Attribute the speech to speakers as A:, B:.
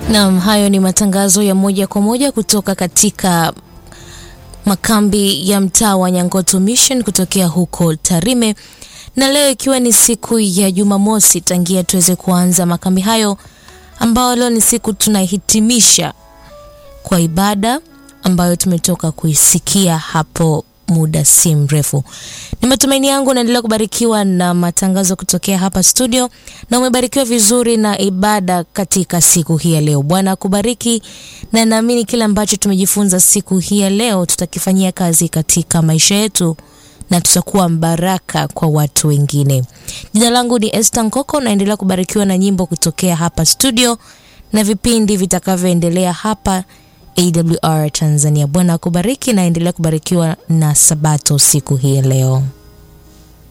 A: Naam, hayo ni matangazo ya moja kwa moja kutoka katika makambi ya mtaa wa Nyangoto Mission kutokea huko Tarime, na leo ikiwa ni siku ya Jumamosi tangia tuweze kuanza makambi hayo, ambao leo ni siku tunahitimisha kwa ibada ambayo tumetoka kuisikia hapo muda si mrefu. Ni matumaini yangu unaendelea kubarikiwa na matangazo kutokea hapa studio na umebarikiwa vizuri na ibada katika siku hii ya leo. Bwana akubariki, na naamini kile ambacho tumejifunza siku hii ya leo tutakifanyia kazi katika maisha yetu na tutakuwa mbaraka kwa watu wengine. Jina langu ni Esther Nkoko, naendelea kubarikiwa na nyimbo kutokea hapa studio na vipindi vitakavyoendelea hapa AWR Tanzania. Bwana akubariki na endelea kubarikiwa na Sabato siku hii ya leo.